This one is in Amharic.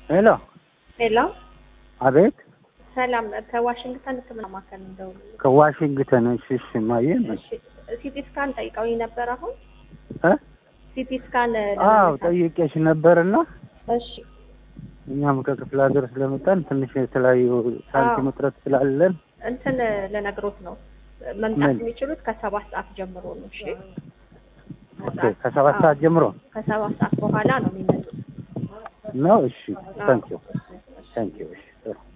ሄሎ ሄሎ፣ አቤት ሰላም ከዋሽንግተን ሕክምና ማዕከል እንደው ከዋሽንግተን እሺ እሺ ማየ እሺ፣ ሲቲ ስካን ጠይቀውኝ ነበር። አሁን እ ሲቲ ስካን አዎ ለመነሳት። ጠይቄሽ ነበርና እሺ፣ እኛም ከክፍለ ሀገር ስለመጣን ትንሽ የተለያዩ ሳንቲም አዎ። እጥረት ስላለን እንትን ለነግሮት ነው መምጣት ምን? የሚችሉት ከሰባት ሰዓት ጀምሮ ነው። እሺ፣ ኦኬ ከሰባት አዎ። ሰዓት ጀምሮ ከሰባት ሰዓት በኋላ ነው የሚመጡት። ነው። እሺ አዎ። ታንኪዩ ታንኪዩ እሺ